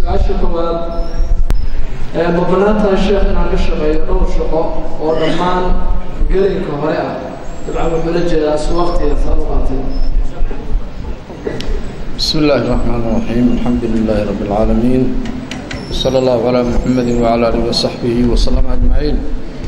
su-aasha koowaad ma bannaan tahay sheekh inaan ka shaqeeyo dhowr shaqo oo dhammaan gelinka hore ah dabcan wuxuu la jeedaa si waqtiga saad u qaatay بسم الله الرحمن الرحيم الحمد لله رب العالمين وصلى الله على محمد وعلى آله وصحبه وسلم أجمعين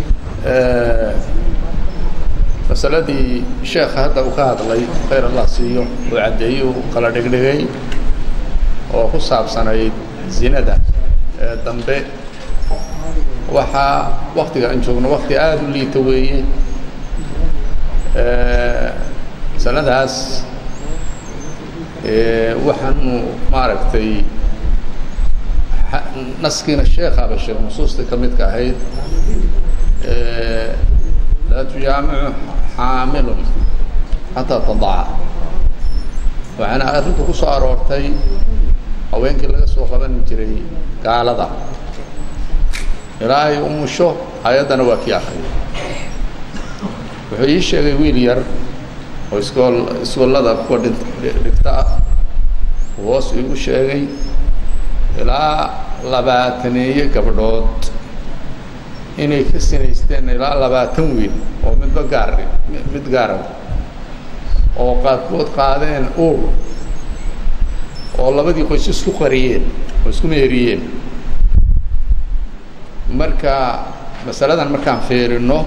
masaladii sheekha hadda uu ka hadlay khayr allah siiyo uu caddeeyey uu kala dhigdhigay oo ku saabsanayd zinada ee dambe waxaa waktiga aan joogno wakti aada u liita weeye masaladaas waxaanu maaragtay naskiina sheekhaaba sheeg nusuustii ka midka ahayd laa tujaamicu xaamilun xataa tadaca waxaana arrintu ku soo aroortay haweenkii laga soo qaban jiray gaalada ilaa ay umusho ayaddana waa kii akriya wuxuu ii sheegay wiil yar oo iskool iskoolada kuwa dhin dhigta ah uu hoos iigu sheegay ilaa labaataneeye gabdhood inay ka sinaysteen ilaa labaatan wiil oo midba gaar mid gaara oo qaarkood qaadeen uur oo labadii qoys isku qariyeen oo isku meeriyeen marka masaladan markaan fiirino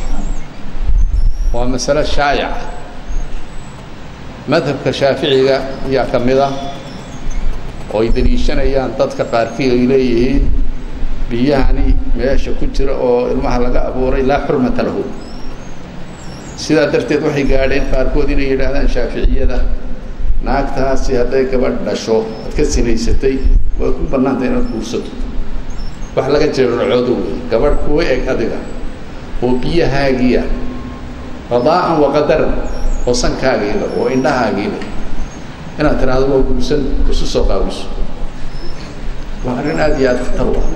waa masalo shaayaca madhabka shaaficiga ayaa ka mid ah oo ay daliishanayaan dadka qaarkii ay leeyihiin biyahani meesha ku jira oo ilmaha laga abuuray laa xurmata lahu sidaa darteed waxay gaadheen qaarkood inay yidhaahdaan shaaficiyada naagtaasi hadday gabadh dhasho ad ka sinaysatay way ku bannaantay inaad guursato wax laga jeerarcoodo wey gabadh kuwa eg adiga oo biyahaagiia qadaa'an wa qadaran oo sankaagiila oo indhahaagiila inaad tiraahdo waa guursan isu soo qaawiso waa arrin aada iyo aada khatar u ah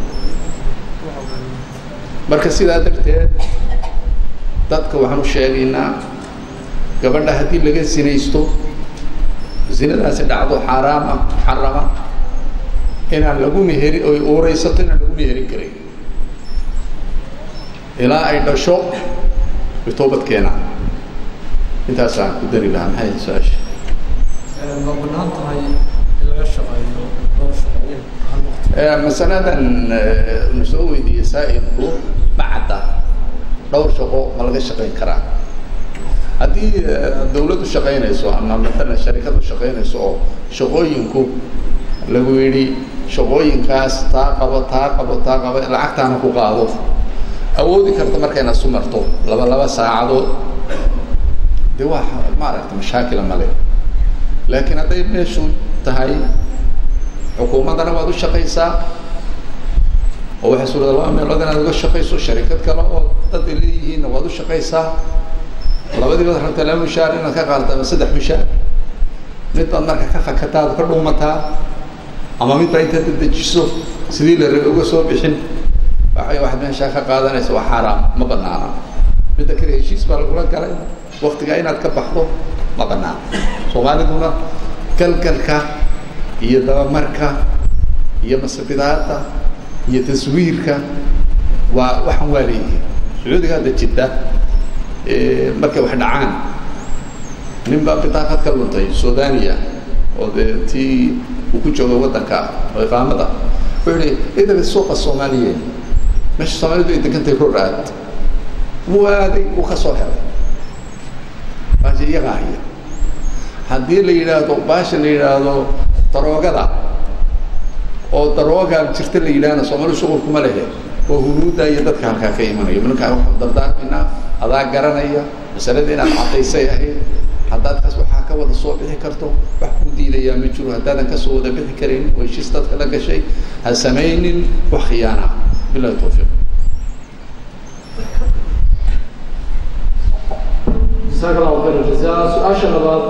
marka sidaa darteed dadka waxaan u sheegaynaa gabadha haddii laga sinaysto zinadaasi dhacdo xaaraam ah muxarama inaan lagu meheri oy uuraysato inaan lagu meherin karin ilaa ay dhasho way toobad keenaan intaasaan ku dari lahaa maxay su-aasha ma bannaan tahay in laga shaqeeyo dhowr shaqo hal waqti masaladan nu soo weydiiyey saa'ilku ma cadda dhowr shaqo ma laga shaqayn karaa haddii dawladdu shaqaynayso ama matalan sharikadu shaqaynayso oo shaqooyinku lagu yidhi shaqooyinkaas taa qabo taa qabo taa qabo lacagtaana ku qaado awoodi karta markayna isu marto laba laba saacadood dee waa maaragta mashaakila male laakiin hadday meeshu tahay xukuumaddana waad u shaqaysaa oo waxay suurada laba meelood inaad uga shaqayso sharikad kale oo dad ay leeyihiinna waad u shaqaysaa labadii baad rabtaa laba mishaar inaad ka qaadato ama saddex mishaar mid baad marka ka fakataa ad ka dhuumataa ama mid baa intaad dedejiso sidii la rabay uga soo bixin waxay waxaad meeshaa ka qaadanaysa waa xaaraam ma banaana midda kale heshiis baa lagula galay waktigaa inaad ka baxdo ma banaana soomaaliduna galgalka iyo dabamarka iyo masabidaada iyo taswiirka waa waxaan waa leeyihiin sacuudiga hadda jidda markay wax dhacaan nin baa bitaaqad ka luntay sudania oo dee tii uu ku jooga waddanka oo iqaamada wuxuu yihi idaga suuqa soomaaliyeed meesha soomaalidu ay degantahay roraad wuu aaday uu ka soo helay baasha iyagaa haya haddii la yidhaahdo baasha la yidhaahdo daroogada oo daroogaa jirta la yidhaahna soomaali shuqulkuma lehe oo hunuudda iyo dadka halkaa ka imanaya markaa waxaan dardaarmaynaa adaa garanaya masalada inaad caddaysay ahayd haddaad kas waxaa ka wada soo bixi karto wax kuu diidayaa ma jiro haddaadan kasoo wada bixi karin oo heshiis dadka la gashay ha samaynin wax khiyaana bilahi tawfiiq jasaaka allahu khayr jazaa su-aasha labaad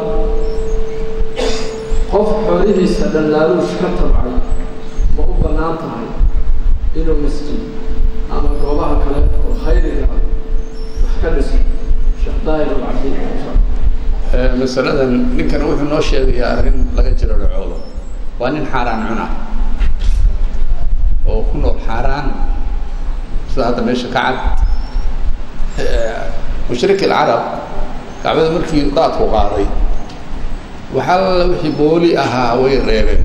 qof xoolihiisa dhallaaluush ka tabcay ma u bannaan tahay inuu masjid ama goobaha kale oo khayriga ah wax ka dhiso sheekh daahir alcabdi masaladan ninkan wuxuu noo sheegayaa arrin laga jiro dhacoolo waa nin xaaraan cuna oo ku nool xaaraan sida hadda meesha ka cad mushrik alcarab kacbada markii daadku qaaday waxaa wixii booli ahaa way reebeen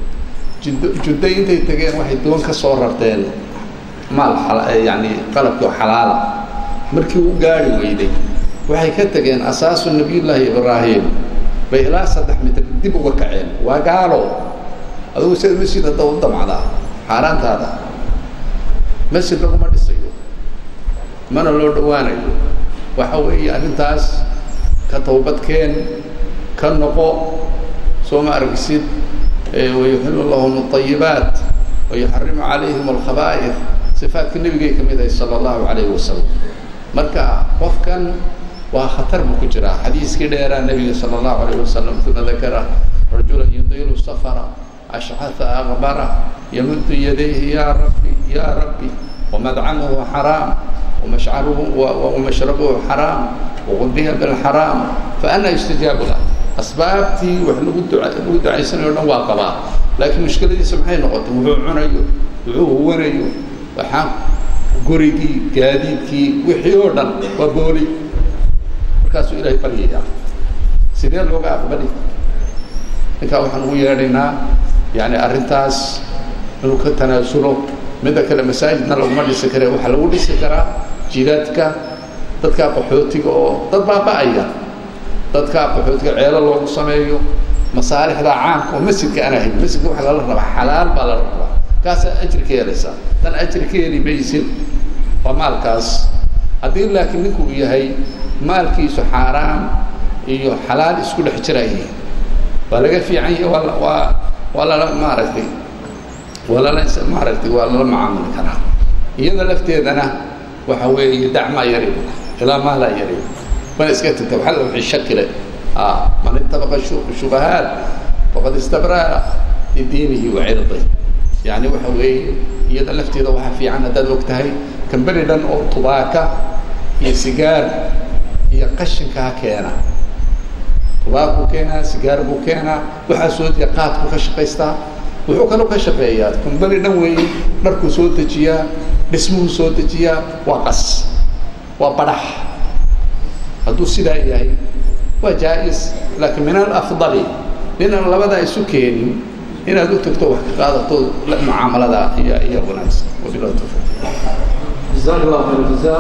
jud juddo intay tegeen waxay doon ka soo rarteen maal yani qalabkii oo xalaala markii u gaari weyday waxay ka tegeen asaasu nabiyullaahi ibraahim bay ilaa saddex mitir dib uga kaceen waa gaalo adugu sida masjid hadda u damcdaa xaaraantaada masjid laguma dhisayo mana loo dhawaanayo waxa weeye arrintaas ka tawbadkeen ka noqo soo ma argisid wayuxilu lahum alayibaat wayuxarimu calayhim alkhabaa'ir sifaadka nebigay ka mid ahay sala allahu calayhi wasalam marka qofkan waa khatar buu ku jiraa xadiiskii dheeraa nebiga sala allahu alayh wasalam uma dakara rajulan yudiilu safara ashcata aqbara yamuddu yadayhi ya rabbi ya rabbi wamadcamuhu xaraam wamashcaruhu wamashrabuhu xaraam wagudiya bilxaraam faana yustajaabu lah asbaabtii wax lagu dua lagu ducaysanayo o dhan waa qabaa laakiin mushkiladiisa maxay noqotay wuxuu cunayo wuxuu huwanayo waxaa gurigii gaadiidkii wixii oo dhan waa booli markaasuu ilaahay baryayaa sidee looga aqbali ninkaa waxaan ugu yeedhaynaa yani arrintaas inuu ka tanaasulo midda kale masaajidna laguma dhisi kare waxaa lagu dhisi karaa jidaadka dadkaa qaxootiga oo dad baaba-aya dadkaa qaxootiga ceelo loogu sameeyo masaalixda caamka oo masjidka aan ahayn masjidka waxa lala rabaa xalaal baa lala rabaa kaasaa ajri ka helaysaa tan ajri ka heli maysid waa maalkaas haddii laakiin ninku uu yahay maalkiisu xaaraam iyo xalaal isku dhex jiraya waa laga fiican yahay waa waa waa lala maaragtay waa lala maaragtay waa lala macaamuli karaa iyada lafteedana waxa weeye dacmaa yaribu ilaa maa laa yaribu mana iska tagta waxaa la wixii shakile a man ittabaqa shubahaat faqad istabraa lidiinihi wa cirdi yani waxa weeye iyada lafteeda waxaa fiican haddaad og tahay kamberi dhan oo tubaaka iyo sigaar iyo qashinkaa keena tubaakuu keenaa sigaar buu keenaa waxaa soo diya qaadku ka shaqaystaa wuxuu kaloo ka shaqeeyaa kamberi dhan weeye dharkuu soo dejiyaa dhismuhuu soo dejiyaa waa qas waa badhax hadduu sidaa yahay waa jaa-is laakiin min alafdali ninaan labadaa isu keenin inaad u tagto wax ka qaadato mucaamalada iyo iyo wanaagsan wabilahi tawfiiq jazaak allahu khayr jazaa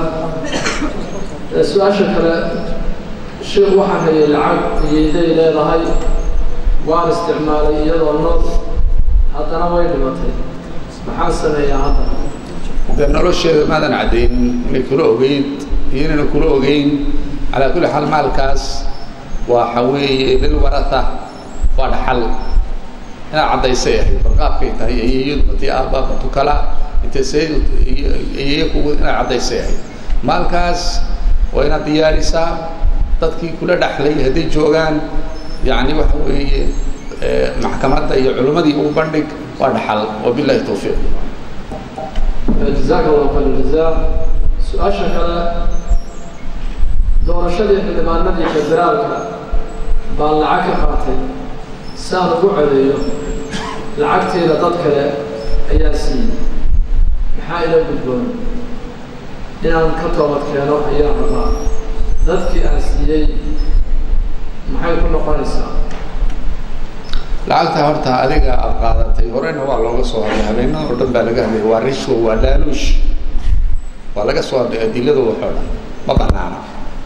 su-aasha kale sheekh waxaan hayay lacag iyayday leedahay waan isticmaalay iyadoo nool haddana way dhimatay maxaan sameeyaa hadda dee nolosheeda maadan caddayn inay kula ogeyd iyo inayna kula ogeyn calaa kulli xaal maalkaas waxa weeye lilwaratha waa dhaxal inaad caddaysay ahayd barqaabkay tahay ayeeyadu matii aabba matu kala intay sayid ayeeye kugu inaad caddaysay ahayd maalkaas waa inaad diyaarisaa dadkii kula dhexlay hadday joogaan yani waxa weeye maxkamadda iyo culimmadii ugu bandhig waa dhaxal wabillahi tawfiiq jazaaka allahu khayr jazaa su-aasha kale doorashadii xildhibaanadii federaalka baan lacag ka qaatay saan ugu codeeyo lacagteeda dad kale ayaa siiyey maxaa ila gudboon inaan ka toobad keeno ayaan rabaa dadkii aan siiyey maxay ku noqonaysaa lacagta horta adiga aada qaadatay horeyna waa looga soo hadlay habeenada oo dhan baa laga hadlaya waa rishwa waa laaluush waa laga soo hadlay adilada waxoo dhan ma banaana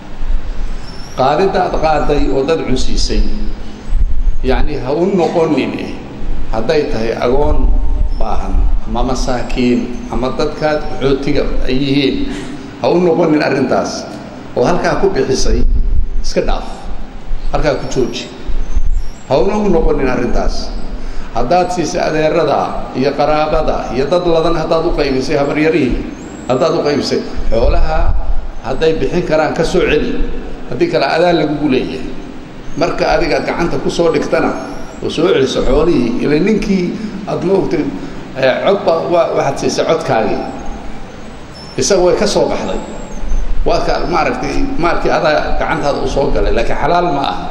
qaadidda aad qaaday oo dad cunsiisay yacni ha u noqonin hadday tahay agoon baahan ama masaakiin ama dadkaad xootiga ay yihiin ha u noqonin arrintaas oo halkaa ku bixisay iska dhaaf halkaa ku jooji ha una u noqonin arrintaas haddaad siisay adeerada iyo qaraabada iyo dad ladan haddaad u qaybisay habaryarihii haddaad u qaybisay xoolaha hadday bixin karaan ka soo celi haddii kale adaa lagugu leeyahay marka adiga gacanta kusoo dhigtana oo soo celiso xoolihii ila ninkii aada ma ogtay codba waa waxaad siisay codkaagii isaga way ka soo baxday waa ka maaragtay maalkii adaa gacantaada u soo galay laakiin xalaal ma aha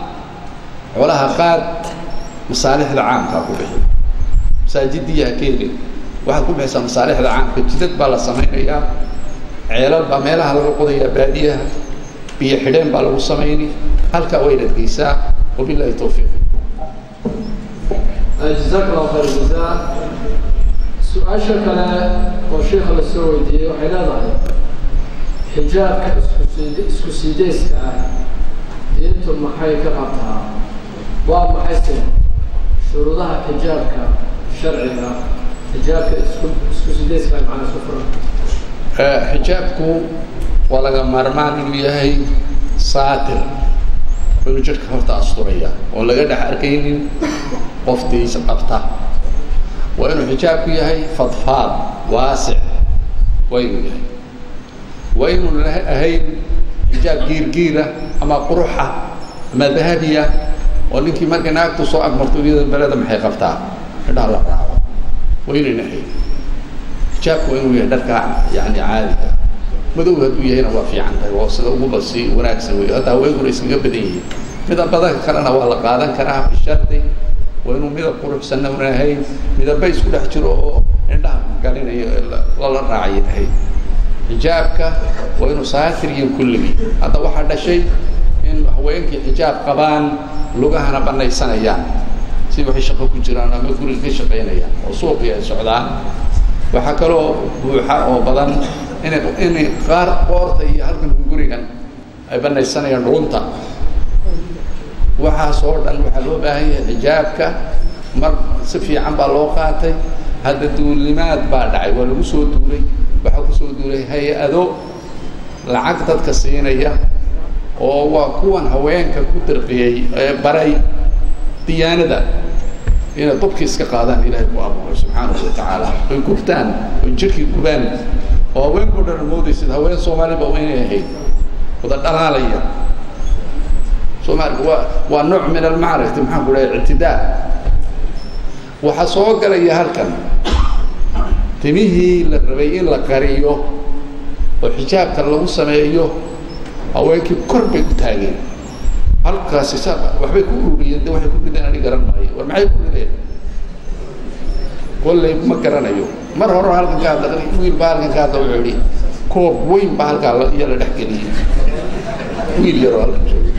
xoolaha qaad masaalixda caamkaa ku bixi masaajidii ha ka helin waxaad ku bixaysaa masaalixda caamka jidad baa la samaynayaa ceelal baa meelaha laga qodayaa baadiyaha biyo xidheen baa lagu samayni halkaa wayna adgeysaa wabillahi tawfiiq جزاك الله خير الجزاء su-aasha kale oo sheikha la soo weydiiyey waxay leedahay xijaabka iskusid isku sideyska ah diintu maxay ka qabtaa waa maxayse shuruudaha xijaabka sharciga xijaabka isku isku sideyska ah macnaa isku furan xijaabku waa laga maarmaan inuu yahay saatir inuu jidhka horta asturaya oon laga dhex arkaynin qoftiisa qabta waa inuu xijaabku yahay fadfaad waasic waa inuu yahay waa inuu ahayn xijaab giirgiira ama quruxa ama dahabiya oo ninkii markay naagtu soo agmarto iyada beleda maxay qabtaa indhaha la raaco waa inayna ahayn xijaabku waa inuu yahay dharka yani caadiga madow hadduu yahayna waa fiican tahay waa sida uguba si wanaagsan wey hadda haweenkuna iskaga badan yihiin midabada kalena waa la qaadan karaa bishardi waa inuu midab quruxsanna una ahayn midaba isku dhex jiro oo indhaha galinayo lala raacay ahayd xijaabka waa inuu saatiriyin kulligii hadda waxaa dhashay in haweenkii xijaab qabaan lugahana banaysanayaan si waxay shaqo ku jiraan ama guriga ka shaqaynayaan oo suuqii ay socdaan waxaa kaloo buuxa oo badan inay inay qaar qoorta iyo halkan gurigan ay banaysanayaan dhulunta waxaas oo dhan waxaa loo baahan yahay xijaabka mar si fiican baa loo qaatay hadda duulimaad baa dhacay waa lagu soo duulay waxaa kusoo duulay hay-ado lacag dadka siinaya oo waa kuwan haweenka ku dirqiyey ee baray diyaanada inay dubkii iska qaadaan ilaahay ku abuuray subxaanahu wa tacaala oy gubtaan oy jidhkii gubaan oo haweenkao dhan moodaysid haween soomaaliba inay ahayd wada dhalaalaya soomaalika waa waa nooc min almacrifti maxaan ku dhahay ictidaa waxaa soo galaya halkan timihii la rabay in la qariyo oo xijaabka lagu sameeyo haweenkii kor bay u taageen halkaasi sa waxbay ku ururiyeen de waxay ku rideen ani garan maayo war maxay ku rideen kolley ma garanayo mar hore halkan ka hadla wiil baa halkan ka hadla wuxuu yidhi koob weyn baa halkaa la iyo la dhex geliyey wiil yaroo halkan jooga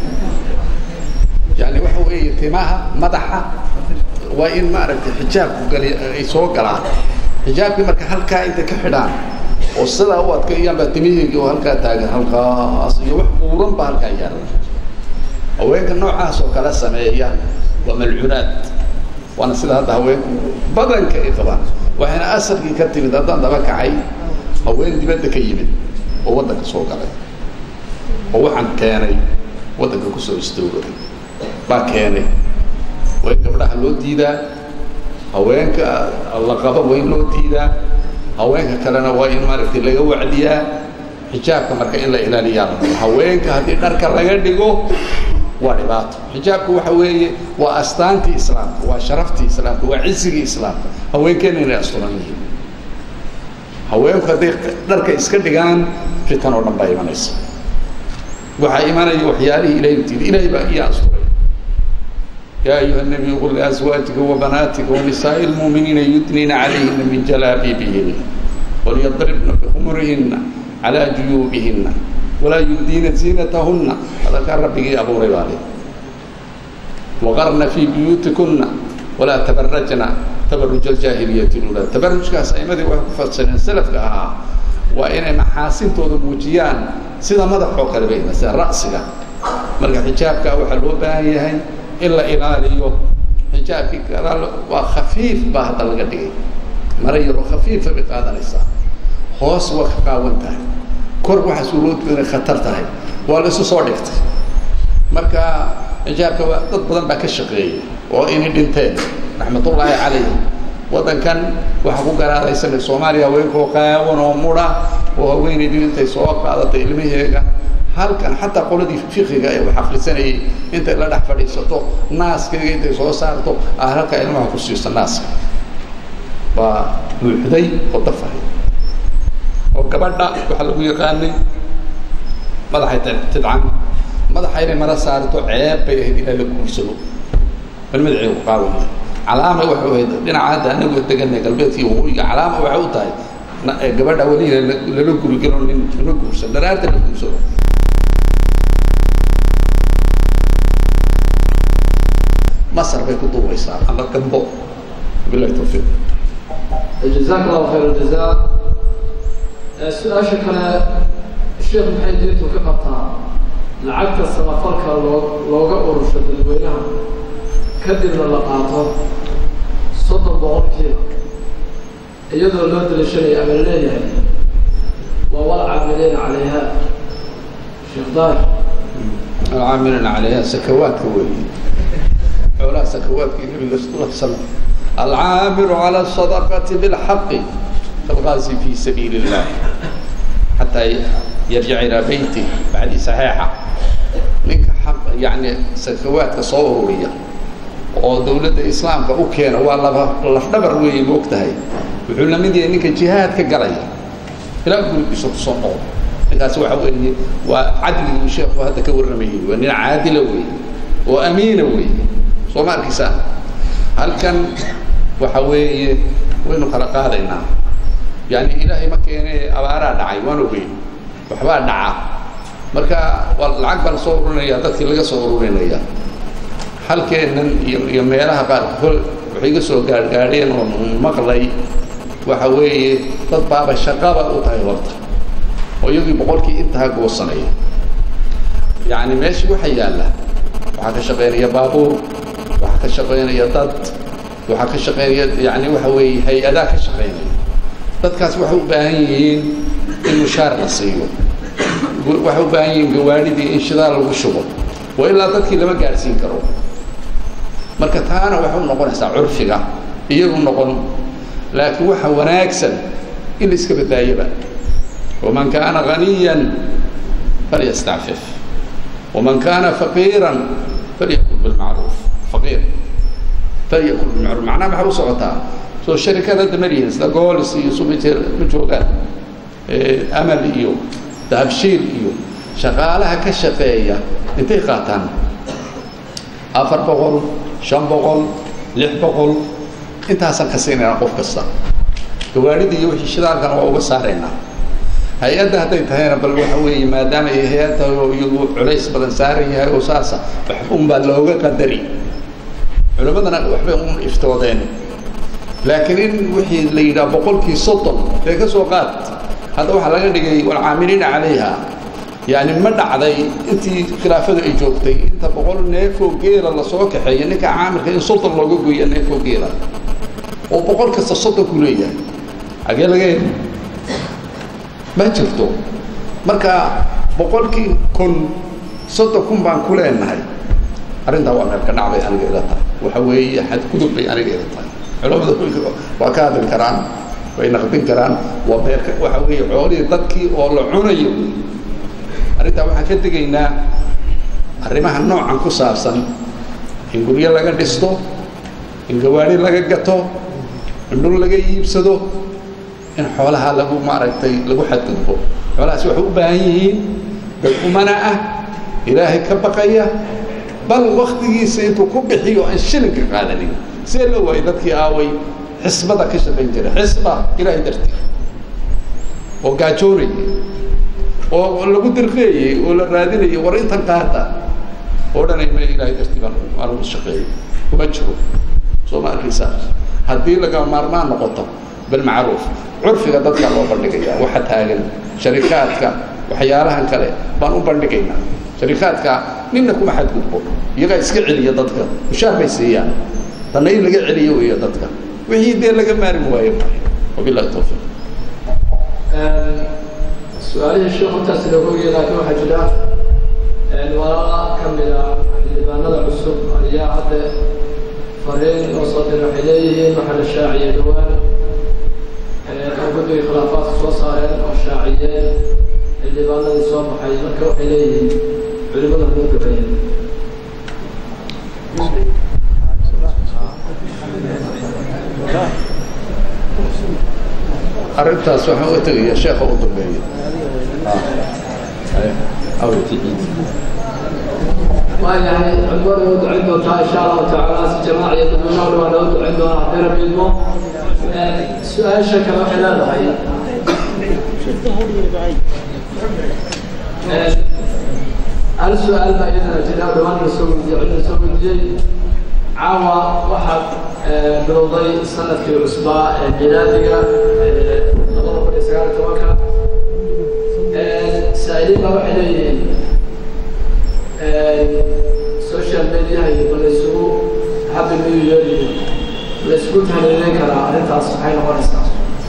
yani waxa weeye timaha madaxa waa in maaragtay xijaabku gali ay soo galaan xijaabkii marka halkaa intay ka xidhaan oo sidaa u adkeeyaan baa timihiigi oo halkaa taagan halkaas iyo wax buuran baa halkaa yaala haweenka noocaas oo kala sameeya waa malcuunaad waana sida hadda haweenku badanka ay qabaan waxayna asalkii ka timid haddaan daba kacay haween dibadda ka yimid oo waddanka soo galay oo waxaan keenay waddanka kusoo istoogaday baa keenay waa in gabdhaha loo diidaa haweenka la qaba waa in loo diidaa haweenka kalena waa in maaragtay laga wacdiyaa xijaabka marka in la ilaaliyaa haweenka haddii dharka laga dhigo waa dhibaato xijaabku waxa weeye waa astaantii islaamka waa sharaftii islaamka waa cisigii islaamka haweenkeena inay asturan yihiin haweenku hadday dharka iska dhigaan fitan oo dhan baa imanaysa waxaa imanaya waxyaalihii ilahay utiidi ilahay baa iya asturay يا أيها النبي قل لأزواجك وبناتك ونساء المؤمنين يدنين عليهن من جلابيبهن وليضربن بخمرهن على جيوبهن ولا يبدين زينتهن هذا كان ربي أبو ربالي وقرن في بيوتكن ولا تبرجن تبرج الجاهلية الأولى تبرج كاس أي مدي وحفظ سنة سلف كها وإن محاسن تود موجيان سيدا مدى حوق البين سيدا رأسك مرقى حجابك وحلو باهي in la ilaaliyo xijaabkii gadaal waa khafiif baa hadda laga dhigay mara yaroo khafiifa bay qaadanaysaa hoos waa ka qaawan tahay kor waxaa suuroodku inay khatar tahay waa la isu soo dhigtay marka xijaabka waa dad badan baa ka shaqeeyay oo inay dhinteen raxmatullaahi calayhim waddankan waxaa ku garaadaysan soomaaliya haweenkoo qaawan oo mudha oo haweenaydii intay soo qaadatay ilmaheega halkan xataa qoladii fikiga ee wax akrisanayay intay la dhex fadhiisato naaskeyga intay soo saarto aa halkaa ilmaha ku siiso naaska waa buuxday oo dafahay oo gabadha waxaa lagu yaqaanay madaxay tidcan madaxa inay mara saarto ceeb bay ahayd inaa la guursado bal madaxeegu qaawaya calaama waxay ahayd dhinaca hadda anagu deganay galbeedkii waqooyiga calaama waxay u tahay gabadha weliina lala guri galo nin la guursan dharaarta la guursado masar bay ku duubaysaa ama gambo bilahi tawfiiq jazaak allahu khayr aljazaa su-aasha kale sheekh maxay diintu ka qabtaa lacagta samafalka loo looga urusho dadweynaha kadibna la qaato soddon boqolkiiba iyadoo loo daliishanaya ama la leeyahay waa walcaamiliina calayha sheekh daahir alcaamiliina calayha sakawaadka weeye xoolaha sakawaadkii nabiga sal l slam alcaamilu cala asadaqati bilxaqi kalgaasi fi sabiili illah xataa yarjic ilaa beyti bacdi saxiixa ninka xaq yani sakawaadka soo ururiya oo dawladda islaamka u keena waa laba lafdhabar weeye moog tahay wuxuu la mid yahay ninka jihaad ka galaya ilaa gurigiisa kusoo noqdo ninkaasi waxa weeye waa cadligii sheekhu hadda ka warramayay waa nin caadila weeye oo amiina weeye soo ma arkaysaa halkan waxa weeye waynu kala qaadaynaa yani ilaahay ma keene abaaraa dhacay waan ogeyn waxbaa dhaca marka waa lacag baa lasoo ururinaya dadkii laga soo ururinaya halkeennan iyo iyo meelaha qaar hol waxay iga soo gaargaadheen oo maqlay waxa weeye dad baaba shaqaba u tahay horta oo iyagii boqolkii intaa goosanaya yacni meeshii waxa yaalla waxaa ka shaqaynaya baabuur waxaa ka shaqaynaya dad waxaa ka shaqaynaya yani waxa weeye hay-adaa ka shaqaynaya dadkaas waxay u baahan yihiin in mushaar la siiyo waxay u baahan yihiin gawaadhidii in shidaal lagu shubo waa ilaa dadkii lama gaadhsiin karo marka taana waxay u noqonaysaa curfiga iyagu noqon laakiin waxa wanaagsan in la iska badbaayaba waman kaana ghaniyan falyastacfif waman kaana faqiiran falyakul bilmacruuf faqiir falyakul bilmacruuf macnaha maxaa u socotaa soo sharikada hadda maryihin sida goolis iyo sumajeer ma joogaan amal iyo dahabshiil iyo shaqaalaha ka shaqeeya intay qaataan afar boqol shan boqol lix boqol intaasaan ka siinaynaa qof kasta gawaadhida iyo wixii shidaalkana waa uga saaraynaa hay-adda hadday tahayna bal waxa weeye maadaama ay hay-ad tahay oo iyagu culays badan saaran yahay oo saasa waxba unbaa looga qadari culimmadana waxbay un iftoodeen laakiin in wixii la yidhaha boqolkii soddon ee ka soo qaad hadda waxaa laga dhigay walcaamiliina calayha yani ma dhacday intii khilaafadu ay joogtay inta boqol neefoo geela lasoo kaxeeya ninka caamirka in soddon looga gooya neefoo geela oo boqol kasta soddon ku leeyahay xagee laga heli ma jirto marka boqolkii kun soddon kun baan ku leenahay arrintaa waa meel ka dhacbay aniga ila tahay waxa weeye xadgudub bay aniga ila tahay culamada waa ka hadli karaan way naqdin karaan waa meel waxa weeye xoolihii dadkii oo la cunayo arrintaa waxaan ka degaynaa arrimaha noocan ku saabsan in guryo laga dhisto in gawaari laga gato in dhul laga iibsado in xoolaha lagu maaragtay lagu xadgudbo xoolahaasi waxay u baahan yihiin dad umana ah ilaahay ka baqaya bal waktigiisa intuu ku bixiyo aan shilinka qaadanin see la waayay dadkii aaway xisbada ka shaqayn jira xisba ilaahay dartii oo gaajoonayay oo lagu dirqeeyey oo la raadinayay war intan qaata oo dhanay me ilaahay dartii baan aan ugu shaqeeyey kuma jiro soo ma arkaysaa haddii laga maarmaan noqoto bilmacruuf curfiga dadka loo bandhigaya waxa taagan sharikaadka waxyaalahan kale baan u bandhigaynaa sharikaadka ninna kuma xadgudbo iyagaa iska celiya dadka mushaar bay siiyaan tanna in laga celiyo weeyo dadka wixii dee laga maarmi waayo wabillahi tawfiiq su-aalihii sheekh intaas looga ogaya laakiin waxaa jira walaala ka mida xildhibaanada cusub ayaa hadda fariin oo soo diray waxay leeyihiin waxaa la shaaciyey dhawaan oo guddiga khilaafaadka soo saareen oo shaaciyeen xildhibaanadii soo baxay marka waxay leeyihiin culimada muu duceeyeen arrintaas waxaan u tegaya sheekha u dambeeya waayahay cudmada noo ducayn doontaa insha allahu tacaala si jamaac iyo dadweynaha waa noo ducayn doonaa haddii rabbi idmo su-aasha kale waxay leedahay hal su-aal baa iyadana jira dhawaan la soo weydiiyey cid la soo weydiiyey caawa waxaad bilowday sanadkii cusbaa ee milaadiga labada kun iyo sagaal iyo tobanka saa-iliin baa waxay leeyihiin social mediaha iyo ma laysugu happy new year iyo laysku tahliileyn karaa arrintaas maxay noqonaysaa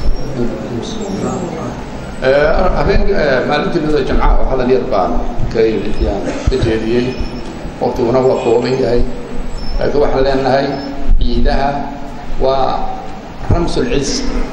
habeen maalintii mida jamcaha oo hadal yar baan ka yimid yaan ka jeediyey waktiguna waa kooban yahay laakiin waxaan leenahay ciidaha waa ramsulciz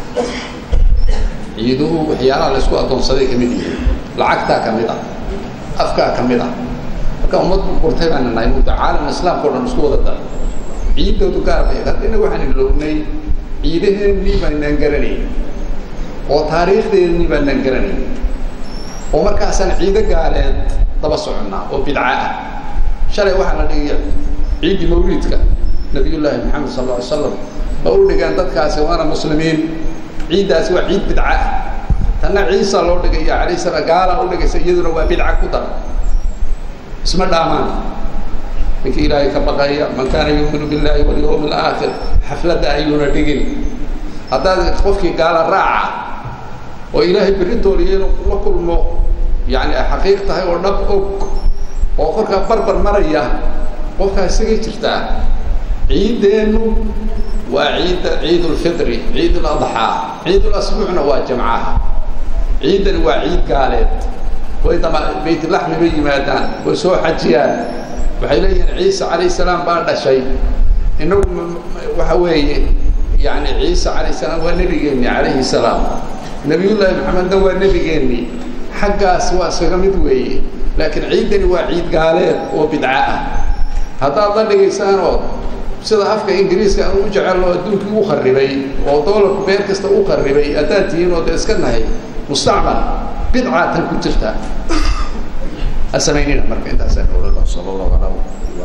ciiduhu waxyaalaha laysku addoonsaday ka mid yihiin lacagtaa ka mid ah afkaa ka mid ah marka ummad burtay baan nahay muddo caalam islaamka o dhan isku wada daray ciidoodu gaar bay hadda innaga waxaan iloognay ciidaheennii baanaan garanayn oo taariikhdeennii baanaan garanayn oo markaasaan ciido gaaleed daba soconnaa oo bidca ah shalay waxaa la dhigaya ciiddii mawliidka nabiyullaahi maxamed sal alla ly slam ma u dhigeen dadkaasi waana muslimiin ciiddaasi waa ciid bidca ah tanna ciisa loo dhigaya calayh salaam gaala u dhigaysa iyaduna waa bidca ku dar isma dhaamaan ninkii ilaahay ka baqaya man kaana yuuminu billahi walyawmi alaakhir xafladda ayuuna dhigin haddaad qofkii gaala raaca oo ilaahay beritooliya inuu la kulmo yani ay xaqiiq tahay oo dhab og oo korkaa barbar maraya qofkaa isagay jirtaa ciiddeennu waa ciidda ciid ulfitri ciid uladxaa ciid ulasbuucna waa jamcaha ciiddani waa ciid gaaleed way dama baytulaxmi bay yimaadaan way soo xajiyaan waxay leeyihiin ciise calayh salaam baa dhashay inagu waxa weeye yani ciise calayh salaam waa nebigeenni calayhi salaam nebiyullaahi maxamedna waa nebigeenni xaggaas waa iskaga mid weeye laakiin ciiddani waa ciid gaaleed oo bidca ah haddaad la dhigaysaanoo sida afka ingiriiska aan u jecelno adduunkii u kharibay oo doolarku meel kasta u kharibay haddaad tihiin oo dee iska nahay mustacmal bidcaatan ku jirta ha samaynina marka intaasaan oolada sala allahu calaa